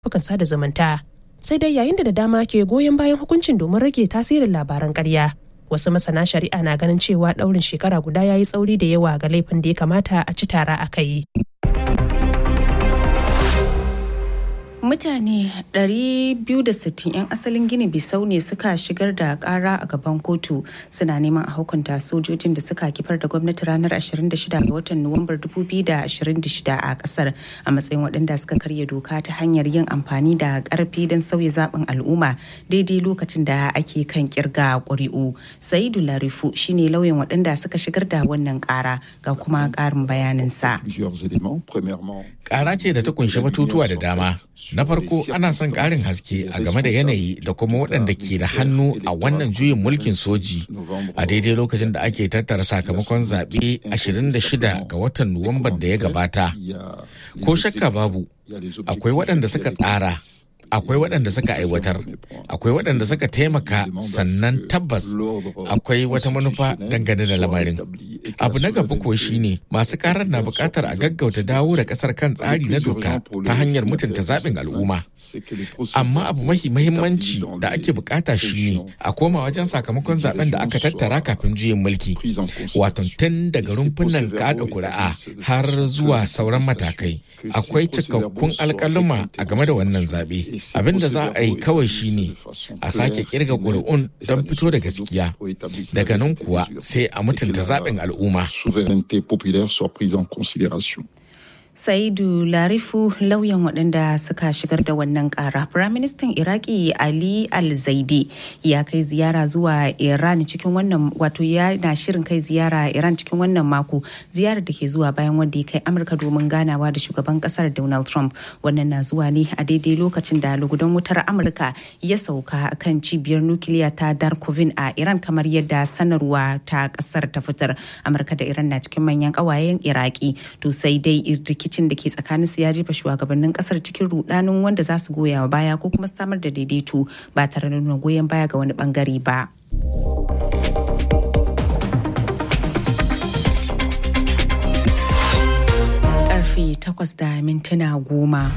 shafukan sada zumunta sai dai yayin da da dama ke goyon bayan hukuncin domin rage tasirin labaran ƙarya wasu masana shari'a na ganin cewa ɗaurin shekara guda ya yi tsauri da yawa ga laifin da ya kamata a ci tara a kai. mutane 260 'yan asalin gini bisau ne suka shigar da kara a gaban kotu suna neman a hukunta sojojin da suka kifar da gwamnati ranar 26 ga watan nuwambar 2026 a kasar a matsayin waɗanda suka karya doka ta hanyar yin amfani da ƙarfi don sauya zaɓin al'umma daidai lokacin da ake kan kirga ƙuri'u saidu larifu shine lauyan waɗanda suka shigar da wannan ƙara ga kuma ƙarin bayaninsa ƙara ce da ta kunshi batutuwa da dama Na farko ana son ƙarin haske a game da yanayi da kuma waɗanda ke da hannu a wannan juyin mulkin soji a daidai lokacin da ake tattara sakamakon zaɓe 26 ga watan Nuwambar da ya gabata. Ko shakka babu, akwai waɗanda suka tsara akwai waɗanda suka aiwatar akwai waɗanda suka taimaka sannan tabbas akwai wata manufa dangane da lamarin abu na gaba ko shine masu karar na buƙatar a gaggauta dawo da ƙasar kan tsari na doka ta hanyar mutunta zaɓin al'umma amma abu mahi mahimmanci da ake buƙata shine a koma wajen sakamakon zaben da aka tattara kafin juyin mulki wato tun daga rumfunan kaɗa kuri'a har zuwa sauran matakai akwai cikakkun alƙaluma a game da wannan zaɓe abin da za a yi kawai shine a sake kirga ƙuri'un don fito da gaskiya daga nan kuwa sai a mutunta zaɓin al'umma Saidu Larifu lauyan waɗanda suka shigar da wannan ƙara. Firaministan Iraki Ali Al-Zaidi ya kai ziyara zuwa Iran cikin wannan wato ya na shirin kai ziyara Iran cikin wannan mako ziyarar da ke zuwa bayan wanda ya kai Amurka domin ganawa da shugaban ƙasar Donald Trump. Wannan na zuwa ne a daidai lokacin da lugudan wutar Amurka ya sauka kan cibiyar nukiliya ta Darkovin a Iran kamar yadda sanarwa ta ƙasar ta fitar. Amurka da Iran na cikin manyan ƙawayen Iraki to sai dai rikicin da ke tsakanin su ya jefa shugabannin kasar cikin rudanin wanda za su goya wa baya ko kuma samar da daidaito ba tare da nuna goyon baya ga wani bangare ba. Karfe takwas da mintuna goma.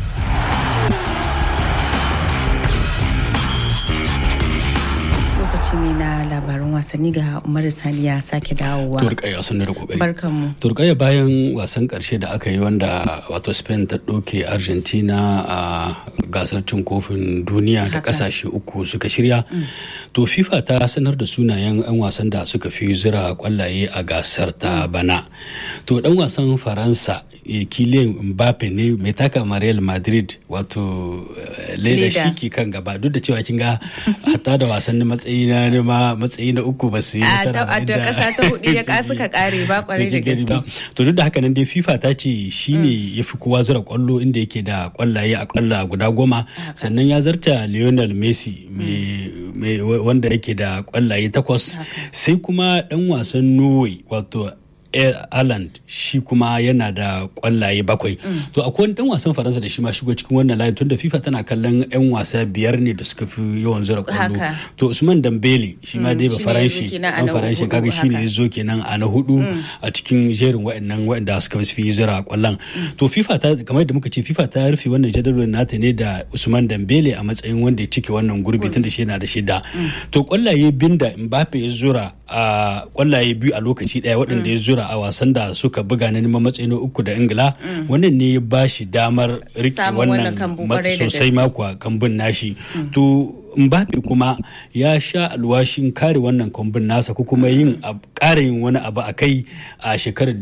lokaci ne na labarin wasanni ga Umar Sani ya sake dawowa. Turkaya sun da kokari. Barkanmu. Turkaya bayan wasan karshe da aka yi wanda wato Spain ta ɗauke Argentina a gasar cin kofin duniya da kasashe uku suka shirya. To FIFA ta sanar da sunayen 'yan wasan da suka fi zira kwallaye a gasar ta bana. To dan wasan Faransa Kylian Mbappe ne mai taka Real Madrid wato leda shiki kan gaba duk da cewa kin ga hatta da wasannin matsayi na nema matsayi na uku ba su yi nasara a da kasa ta hudu ya ka suka kare ba kwarai da gaske to duk da haka nan dai FIFA ta ce shine ya fi kowa zura kwallo inda yake da kwallaye a kwalla guda goma sannan ya zarta Lionel Messi mai wanda yake da kwallaye takwas sai kuma dan wasan Norway wato Ireland shi kuma yana da kwallaye bakwai. To akwai wani dan wasan Faransa da shi ma shigo cikin wannan layin tunda FIFA tana kallon 'yan wasa biyar ne da suka fi yawan zura kwallo. To Usman Dambele shi ma dai ba Faranshi dan Faranshi kaga shi ne ya zo kenan a na hudu a cikin jerin waɗannan waɗanda suka fi zura kwallon. To FIFA ta kamar yadda muka ce FIFA ta rufe wannan jadawalin nata ne da Usman Dambele a matsayin wanda ya cike wannan gurbi tunda shi yana da shida. To kwallaye binda Mbappe ya zura a kwallaye biyu a lokaci daya waɗanda ya zura a wasan da suka buga na neman matsayi na uku da ingila wannan ne ya ba shi damar rike wannan sosai makwa kambun nashi to Mbappe kuma ya sha alwashin kare wannan kwambin nasa ko kuma yin ƙara yin wani abu a kai a shekarar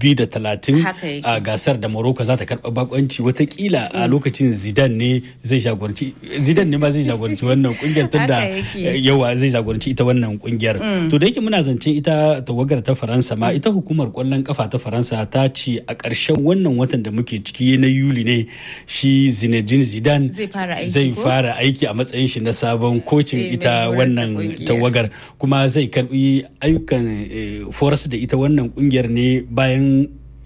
2030 a gasar da Morocco za ta karɓa bakonci watakila a lokacin Zidane ne zai jagoranci Zidane ne ma zai jagoranci wannan kungiyar tunda yawa zai jagoranci ita wannan kungiyar to da yake muna zancen ita tawagar ta Faransa ma ita hukumar kwallon kafa ta Faransa ta ce a ƙarshen wannan watan da muke ciki na Yuli ne shi Zinedine Zidane zai fara aiki a matsayin shi na sabon kocin ita wannan tawagar kuma zai karbi ayyukan foras da ita wannan kungiyar ne bayan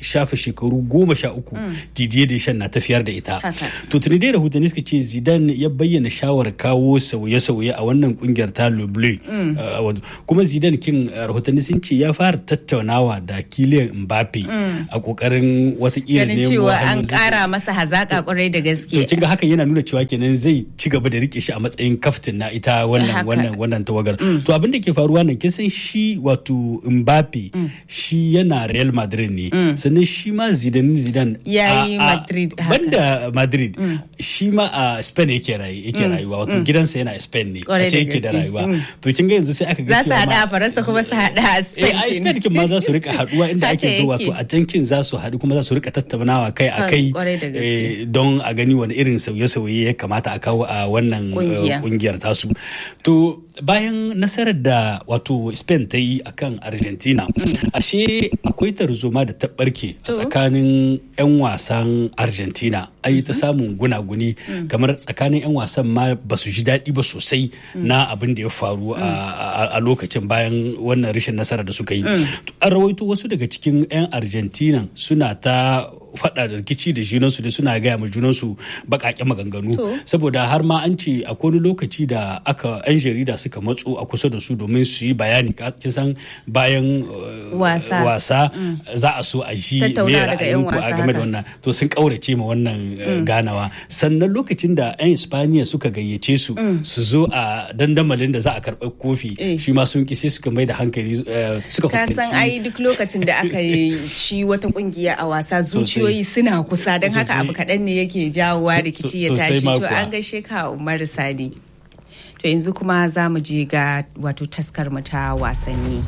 shafe shekaru goma sha uku Didier Deschamps na tafiyar da ita. To tuni dai rahotanni suka ce Zidane ya bayyana shawar kawo sauye-sauye a wannan kungiyar ta Le Bleu. Kuma Zidane kin rahotanni sun ce ya fara tattaunawa da Kylian Mbappe a kokarin watakila ne cewa an kara masa hazaka kwarai da gaske. To kinga hakan yana nuna cewa kenan zai ci gaba da rike shi a matsayin kaftin na ita wannan wannan wannan tawagar. To abin da ke faruwa nan kin san shi wato Mbappe shi yana Real Madrid ne. Sannan shi ma Zidane Zidane yayi Madrid banda Madrid shi ma a Spain yake yake rayuwa wato gidansa yana Spain ne. A yake da rayuwa. To kin ga yanzu sai aka ga cewa za su hada a Faransa kuma su hada a Spain. Eh a Spain kin ma za su rika haduwa inda ake zo wato a can kin za su haɗu kuma za su rika tattaunawa kai a kai don a gani wani irin sauye-sauye ya kamata a kawo a wannan kungiyar tasu. To bayan nasarar da wato Spain ta yi akan Argentina ashe akwai tarzoma da ta barke a tsakanin 'yan wasan Argentina ai ta samun gunaguni kamar tsakanin 'yan wasan ma ba su ji daɗi ba sosai na abin da ya faru a lokacin bayan wannan rashin nasara da suka yi. An rawaito wasu daga cikin 'yan Argentina suna ta faɗa da rikici da junansu da suna gaya ma junansu baƙaƙe maganganu saboda har ma an ce a wani lokaci da aka 'yan jarida suka matso a kusa da su domin su yi bayani kisan bayan wasa za a so a ji me ra'ayinku a game da wannan to sun kaurace ma wannan ganawa sannan lokacin da 'yan Ispaniya suka gayyace su su zo a dandamalin da za a karɓar kofi shi ma sun ki sai suka mai da hankali suka fuskanci ka san ai duk lokacin da aka yi ci wata kungiya a wasa zuciya zuciyoyi suna kusa don haka abu kaɗan ne yake jawowa rikici ya tashi to an gaishe ka umar sani to yanzu kuma za mu je ga wato taskar mu ta wasanni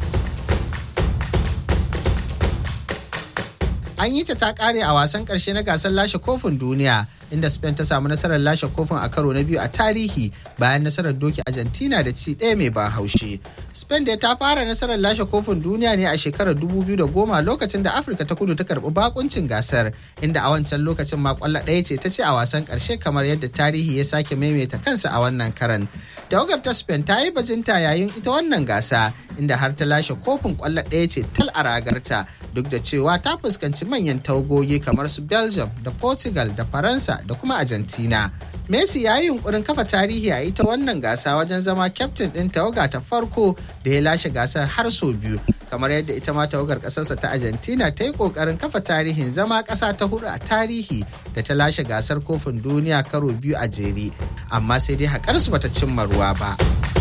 an yi ta ta kare a wasan karshe na gasar lashe kofin duniya inda spain ta samu nasarar lashe kofin a karo na biyu a tarihi bayan nasarar doki argentina da ci ɗaya mai ban haushi spain da ta fara nasarar lashe kofin duniya ne a shekarar 2010 lokacin da afirka ta kudu ta karbi bakuncin gasar inda a wancan lokacin ma kwallo ɗaya ce ta ce a wasan karshe kamar yadda tarihi ya sake maimaita kansa a wannan karan tawagar ta spain ta yi bajinta yayin ita wannan gasa inda har ta lashe kofin kwallo ɗaya ce tal a ragarta duk da cewa ta fuskanci manyan tawagogi kamar su belgium da portugal da faransa da kuma argentina messi ya yi yunkurin kafa tarihi a ita wannan gasa wajen zama kyaftin ɗin tawaga ta farko da ya lashe gasar har sau biyu kamar yadda ita ma tawagar ƙasarsa ta argentina ta yi ƙoƙarin kafa tarihin zama ƙasa ta hudu a tarihi da ta lashe gasar kofin duniya karo biyu a jere amma sai dai haƙarsu bata cimma ruwa ba.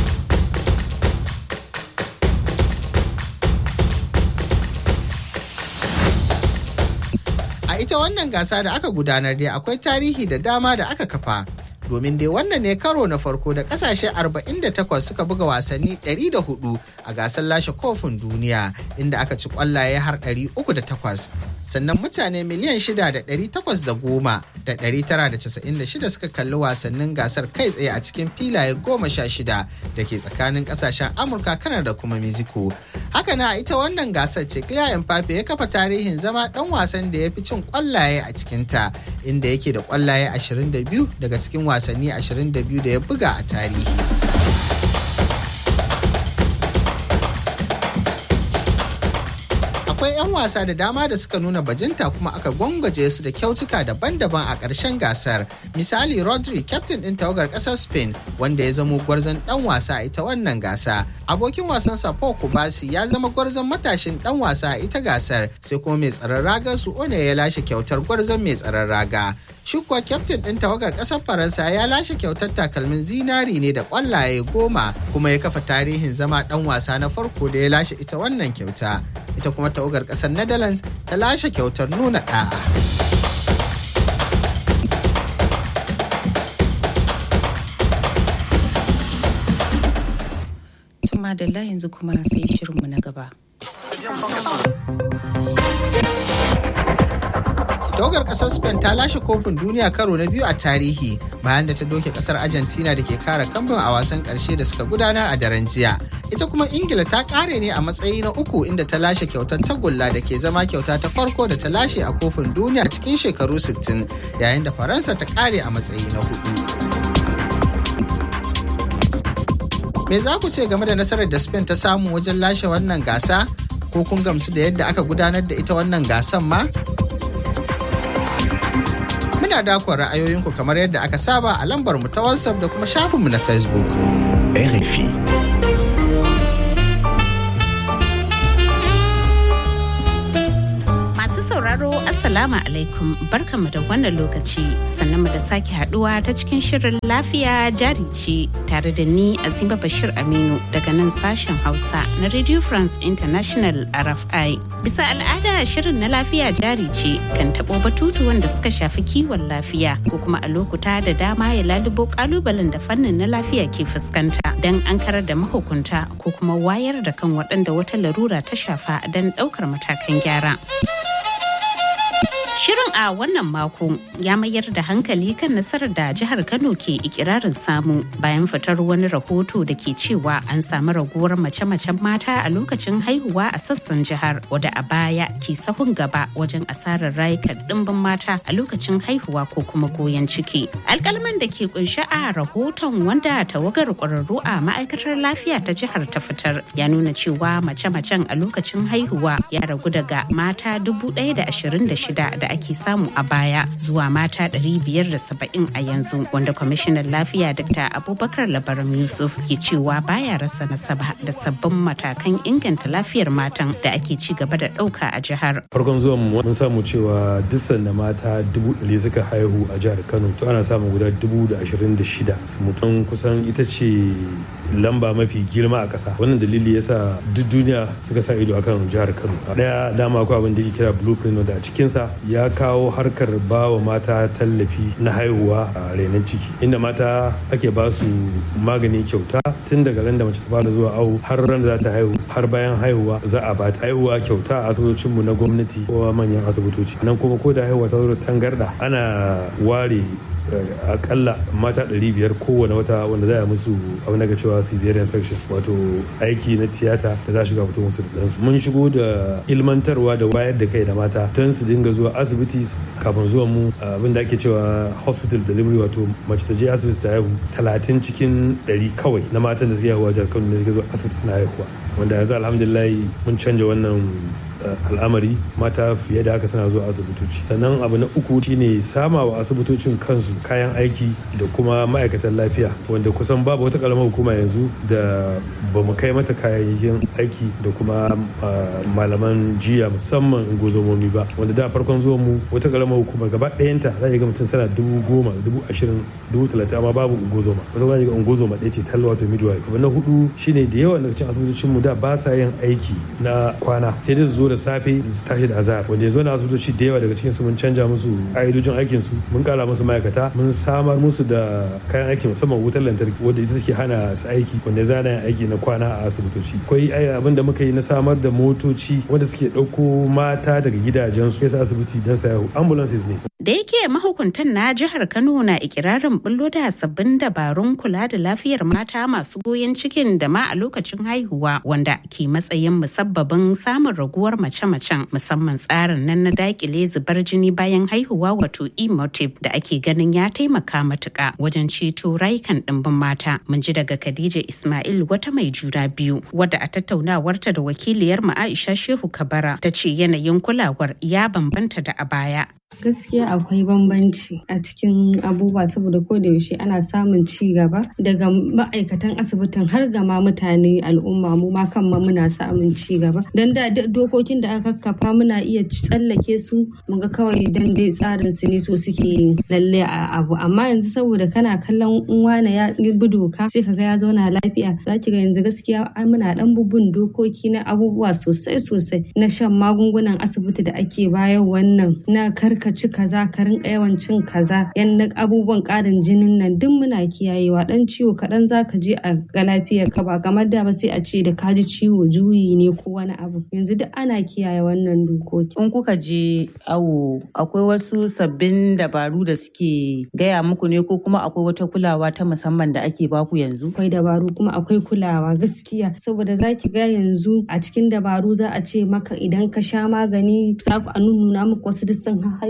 A ita wannan gasa da aka gudanar dai akwai tarihi da dama da aka kafa. Domin dai wannan ne karo na farko da kasashe 48 suka buga wasanni 104 a gasar lashe kofin duniya inda aka ci kwallaye har 308. Sannan mutane miliyan 6,810 da 996 suka kalli wasannin gasar kai tsaye a cikin filaye goma sha shida da ke tsakanin kasashen Amurka, Kanada da kuma Mexico. Haka na ita wannan gasar ce Kylian Mbappe ya kafa tarihin zama dan wasan da ya fi cin kwallaye a cikinta inda yake da kwallaye 22 daga cikin wasanni 22 da ya buga a tarihi. akwai 'yan wasa da dama da suka nuna bajinta kuma aka gwangwaje su da kyautuka daban-daban a ƙarshen gasar misali rodri captain ɗin tawagar ƙasar spain wanda ya zamo gwarzon ɗan wasa a ita wannan gasa abokin wasan sa paul kubasi ya zama gwarzon matashin ɗan wasa a ita gasar sai kuma mai tsaron ragar su one ya lashe kyautar gwarzon mai tsaron raga shi kuwa kyaftin ɗin tawagar ƙasar faransa ya lashe kyautar takalmin zinari ne da ƙwallaye goma kuma ya kafa tarihin zama ɗan wasa na farko da ya lashe ita wannan kyauta ita kuma tawagar ƙasar netherlands ta lashe kyautar nuna ɗa'a. Tuma da yanzu kuma sai shirinmu na gaba. tawagar kasar spain ta lashe kofin duniya karo na biyu a tarihi bayan da ta doke kasar argentina da ke kara kambun a wasan karshe da suka gudanar a daren jiya ita kuma ingila ta kare ne a matsayi na uku inda ta lashe kyautar tagulla da ke zama kyauta ta farko da ta lashe a kofin duniya cikin shekaru 60 yayin da faransa ta kare a matsayi na hudu me za ku ce game da nasarar da spain ta samu wajen lashe wannan gasa ko kun gamsu da yadda aka gudanar da ita wannan gasan ma? Muna dakon ra'ayoyinku kamar yadda aka saba a lambar mu ta WhatsApp da kuma shafinmu na Facebook. RFI. sauraro Assalamu alaikum barkanmu da wannan lokaci sannan mu da sake haduwa ta cikin shirin lafiya jari ce tare da ni Azima Bashir Aminu daga nan sashen Hausa na Radio France International RFI. Bisa al'ada shirin na lafiya jari ce kan tabo batutu wanda suka shafi kiwon lafiya ko kuma a lokuta da dama ya lalubo kalubalen da fannin na lafiya ke fuskanta don an karar da mahukunta ko kuma wayar da kan waɗanda wata larura ta shafa don ɗaukar matakan gyara. Shirin a wannan mako ya mayar da hankali kan nasarar da jihar Kano ke ikirarin samu bayan fitar wani rahoto da ke cewa an samu raguwar mace-macen mata a lokacin haihuwa a sassan jihar wadda a baya ke sahun gaba wajen asarar rayukan dimbin mata a lokacin haihuwa ko kuma goyon ciki. Alkalman da ke kunshi a rahoton wanda tawagar kwararru a ma'aikatar lafiya ta jihar ta fitar ya nuna cewa mace-macen a lokacin haihuwa ya ragu daga mata dubu ɗaya da ashirin da shida da ake samu a baya zuwa mata 570 a yanzu wanda kwamishinan lafiya dr abubakar labaram yusuf ke cewa baya rasa nasaba da sabbin matakan inganta lafiyar matan da ake ci gaba da ɗauka a jihar farkon zuwan mu mun samu cewa duk da mata dubu ɗari suka haihu a jihar kano to ana samun guda dubu da ashirin da shida mutum kusan ita ce lamba mafi girma a ƙasa wannan dalili yasa duk duniya suka sa ido akan jihar kano daya dama akwai abin da ke kira blueprint wanda a cikinsa ya kawo harkar ba wa mata tallafi na haihuwa a renon ciki inda mata ake ba su magani kyauta tun daga ran da mace ta fara zuwa awo har ran za ta haihu har bayan haihuwa za a ba ta haihuwa kyauta a asibitocinmu na gwamnati ko manyan asibitoci nan kuma ko da haihuwa ta zo tangarda ana ware akalla mata 500 kowane wata wanda za a musu abu na cewa cesarean section wato aiki na tiyata da za shiga fito musu da ɗansu mun shigo da ilmantarwa da wayar da kai da mata don su dinga zuwa asibiti kafin zuwan mu abin da ake cewa hospital delivery wato mace ta je asibiti ta haihu 30 cikin 100 kawai na matan da suke haihuwa jihar kano ne suke zuwa asibiti suna haihuwa wanda yanzu alhamdulillah mun canja wannan al'amari mata fiye da haka suna zuwa asibitoci sannan abu na uku shine sama wa asibitocin kansu kayan aiki da kuma ma'aikatan lafiya wanda kusan babu wata karamar hukuma yanzu da ba mu kai mata kayayyakin aiki da kuma malaman jiya musamman gozomomi ba wanda da farkon zuwan mu wata karamar hukuma gaba ɗayanta za ga mutum sana dubu goma dubu ashirin dubu talatin amma babu ungozoma wata kuma ga ungozoma ɗaya ce talla wato midwife abu na hudu shine da yawa daga cikin asibitocin mu da ba sa yin aiki na kwana sai dai su zo da safe su tashi da azahar wanda ya zo na asibitoci da yawa daga cikin su mun canja musu ƙa'idojin aikin su mun kara musu ma'aikata mun samar musu da kayan aiki musamman wutar lantarki wanda ita take hana su aiki wanda ya zana yin aiki na kwana a asibitoci akwai abin da muka yi na samar da motoci wanda suke ɗauko mata daga gidajensu su asibiti don su haihu ambulances ne da yake mahukuntan na jihar kano na ikirarin bullo da sabbin dabarun kula da lafiyar mata masu goyon cikin da ma a lokacin haihuwa wanda ke matsayin musabbabin samun raguwar mace-macen musamman tsarin nan na dakile zubar jini bayan haihuwa wato emotive da ake ganin ya taimaka matuka wajen ceto rayukan ɗimbin mata mun ji daga khadija ismail wata mai juna biyu wadda a tattaunawarta da wakiliyar mu aisha shehu kabara ta ce yanayin kulawar ya bambanta da a baya gaskiya akwai bambanci a cikin abubuwa saboda ko da yaushe ana samun ci gaba daga ma'aikatan asibitin har ga ma mutane al'umma mu ma kan ma muna samun ci gaba dan da dokokin da aka kafa muna iya tsallake su mu ga kawai dan dai tsarin su ne so suke lalle a abu amma yanzu saboda kana kallon wane ya bi doka sai kaga ya zauna lafiya zaki ga yanzu gaskiya muna dan bubun dokoki na abubuwa sosai sosai na shan magungunan asibiti da ake bayan wannan na kar ka ci kaza ka rinka yawan cin kaza yan abubuwan ƙarin jinin nan duk muna kiyayewa dan ciwo kaɗan za ka je a ga lafiyar ka ba kamar da ba sai a ce da ka ji ciwo juyi ne ko wani abu yanzu duk ana kiyaye wannan dokoki. in kuka je awo akwai wasu sabbin dabaru da suke gaya muku ne ko kuma akwai wata kulawa ta musamman da ake baku yanzu akwai dabaru kuma akwai kulawa gaskiya saboda za ki ga yanzu a cikin dabaru za a ce maka idan ka sha magani za ku a nuna muku wasu duk sun haihu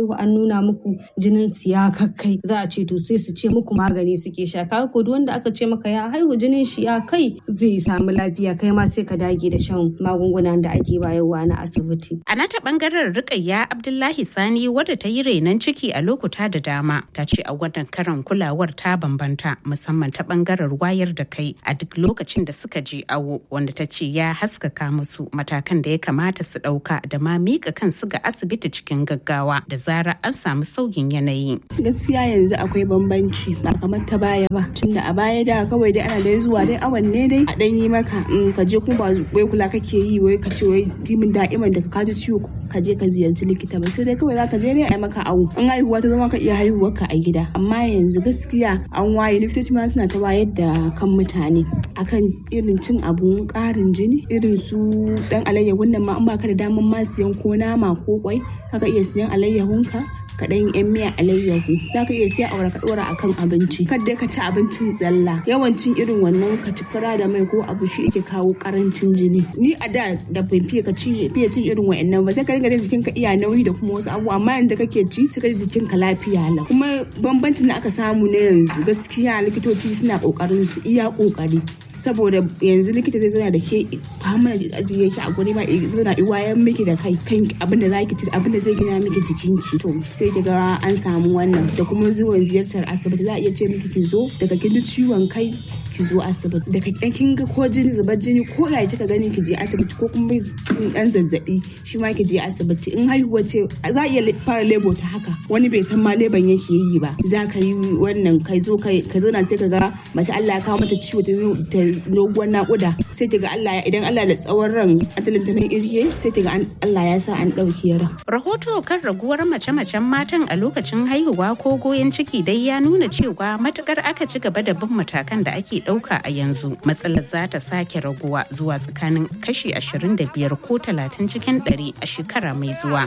haihu an nuna muku jinin su ya kakkai za a ce to sai su ce muku magani suke sha kaga ko duk wanda aka ce maka ya haihu jinin shi ya kai zai samu lafiya kai ma sai ka dage da shan magungunan da ake bayarwa na asibiti a nata bangaren rikayya abdullahi sani wadda ta yi renon ciki a lokuta da dama ta ce a wannan karan kulawar ta bambanta musamman ta bangaren wayar da kai a duk lokacin da suka je awo wanda ta ce ya haskaka musu matakan da ya kamata su ɗauka da ma mika kansu ga asibiti cikin gaggawa da zara an samu sauyin yanayi. Gaskiya yanzu akwai bambanci ba kamar ta baya ba tunda a baya da kawai dai ana dai zuwa dai awan ne dai a dan yi maka ka je kuma ba wai kula kake yi wai ka ce wai jimin da'iman da ka ji ciwo ka je ka ziyarci likita ba sai dai kawai za ka je dai a maka awo in haihuwa ta zama ka iya haihuwar ka a gida amma yanzu gaskiya an waye likitoci ma suna ta wayar da kan mutane akan irin cin abun karin jini irin su dan alayyahun nan ma in baka da daman ma siyan ko nama ko kwai haka iya siyan alayyahunka ka ɗan yan miya alayyahu za ka iya siya aure ka ɗora akan abinci kar dai ka ci abincin zalla yawancin irin wannan ka ci fura da mai ko abu shi yake kawo karancin jini ni a da da ban fiye ka ci fiye cin irin wa'annan ba sai ka dinga jin jikinka iya nauyi da kuma wasu abu amma yanzu kake ci sai ka ji jikinka lafiya lau kuma bambancin da aka samu na yanzu gaskiya likitoci suna kokarin su iya kokari saboda yanzu likita zai zauna da ke fama da ajiye ki a guri ma zauna i wayan miki da kai kan abin da zaki ci abin da zai gina miki jikinki to sai kiga an samu wannan da kuma zuwan ziyartar asibiti za a iya ce miki ki zo daga kin ji ciwon kai ki zo asibiti daga kin ga ko jini zubar jini ko da kika gani ki je asibiti ko kuma dan zazzabi shi ma ki je asibiti in haihuwa ce za a iya fara lebo ta haka wani bai san ma leban yake yi ba za ka yi wannan kai zo kai ka zauna sai ka ga mace Allah ya kawo mata ciwo ta doguwar nakuda sai ta ga Allah idan Allah da tsawon ran asalin ta nan irke sai ta ga Allah ya sa an ɗauki ran. Rahoto kan raguwar mace-macen matan a lokacin haihuwa ko goyon ciki dai ya nuna cewa matukar aka ci gaba da bin matakan da ake ɗauka a yanzu matsalar za ta sake raguwa zuwa tsakanin kashi 25 ko 30 cikin 100 a shekara mai zuwa.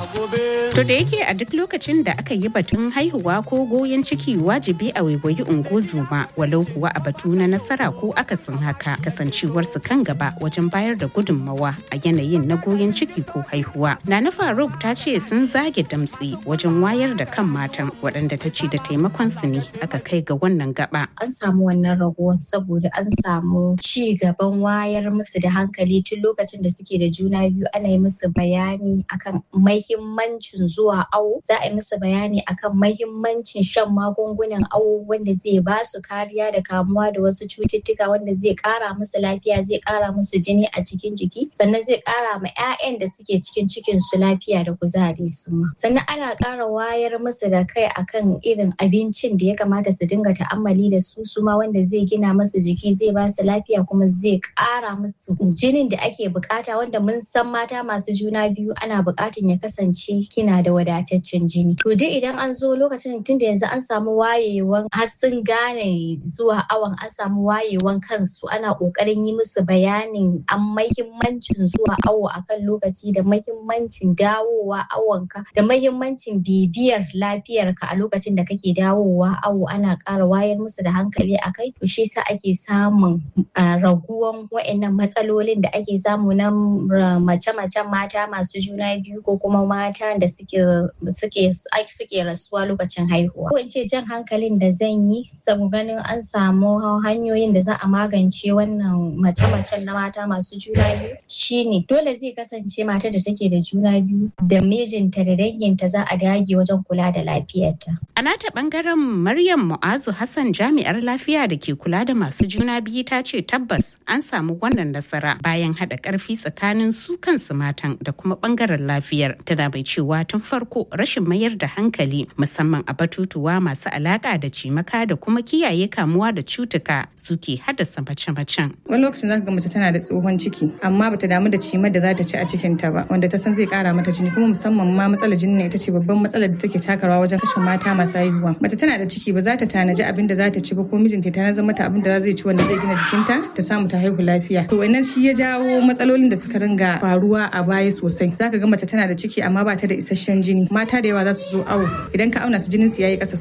To da yake a duk lokacin da aka yi batun haihuwa ko goyon ciki wajibi a waiwayi ungozuma walau kuwa a batu na nasara ko akasin haka kasancewarsu kan gaba wajen bayar da gudunmawa a yanayin na goyon ciki ko haihuwa. Nana Faruk ta ce sun zage damtsi wajen wayar da kan matan waɗanda ta ce da taimakon su ne aka kai ga wannan gaba. An samu wannan raguwan saboda an samu ci gaban wayar musu da hankali tun lokacin da suke da juna biyu ana yi musu bayani akan mahimmancin zuwa awo za a yi musu bayani akan mahimmancin shan magungunan awo wanda zai ba su kariya da kamuwa da wasu cututtuka wanda zai kara musu lafiya zai kara musu jini a cikin jiki sannan zai kara ma 'ya'yan da suke cikin cikin su lafiya da kuzari su ma sannan ana kara wayar musu da kai akan irin abincin da ya kamata su dinga ta'ammali da su su ma wanda zai gina musu jiki zai ba su lafiya kuma zai kara musu jinin da ake bukata wanda mun san mata masu juna biyu ana bukatan ya kasance kina da wadataccen jini to dai idan an zo lokacin tunda yanzu an samu wayewan har sun gane zuwa awon an samu wayewan kansu ana kokarin yi musu bayanin an mahimmancin zuwa awo akan lokaci da mahimmancin dawowa awonka da mahimmancin bibiyar lafiyarka a lokacin da kake dawowa awo ana ƙara wayar musu da hankali akai to shi sa ake samun raguwan wa'annan matsalolin da ake samu na mace-macen mata masu juna biyu ko kuma mata da suke suke suke rasuwa lokacin haihuwa ko in ce jan hankalin da zan yi saboda ganin an samu hanyoyin da za a magance wannan mace-macen na mata masu juna biyu shine dole zai kasance mata da take da juna biyu da mijinta da danginta za a dage wajen kula da lafiyarta. A nata bangaren Maryam Mu'azu Hassan jami'ar lafiya da ke kula da masu juna biyu ta ce tabbas an samu wannan nasara bayan haɗa ƙarfi tsakanin su kansu matan da kuma bangaren lafiyar tana bai cewa tun farko rashin mayar da hankali musamman a batutuwa masu alaƙa da cimaka da kuma kiyaye kamuwa da cutuka suke haddasa mace-macen. Wani lokacin za ka ga mace tana da tsohon ciki amma bata damu da cimar da za ta ci a cikin ta ba wanda ta san zai kara mata jini kuma musamman ma matsalar jini ne ita ce babban matsalar da take takarwa wajen kashe mata masu haihuwa. Mace tana da ciki ba za ta tanaji abin da za ta ci ba ko mijinta ta nazar mata abin da zai ci wanda zai gina jikinta ta samu ta haihu lafiya. To wannan shi ya jawo matsalolin da suka ringa faruwa a baya sosai. Za ka ga mace tana da ciki amma ba ta da isasshen jini. Mata da yawa za su zo awo idan ka auna su jinin su yayi kasa sosai.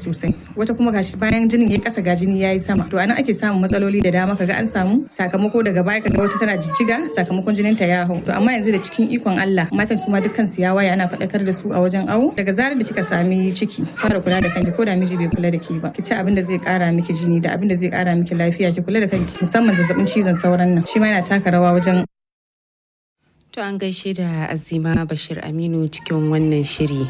wata kuma gashi bayan jinin ya kasa ga jini yayi sama to anan ake samun matsaloli da dama kaga an samu sakamako daga baya kaga wata tana jijjiga sakamakon jinin ta ya hau to amma yanzu da cikin ikon Allah matan su ma dukkan su ya waya ana faɗakar da su a wajen awo daga zarar da kika sami ciki fara kula da kanki ko da miji bai kula da ke ba ki ci abin da zai kara miki jini da abin da zai kara miki lafiya ki kula da kanki musamman zazzabin cizon sauran nan shi ma yana taka rawa wajen To an gaishe da Azima Bashir Aminu cikin wannan shiri.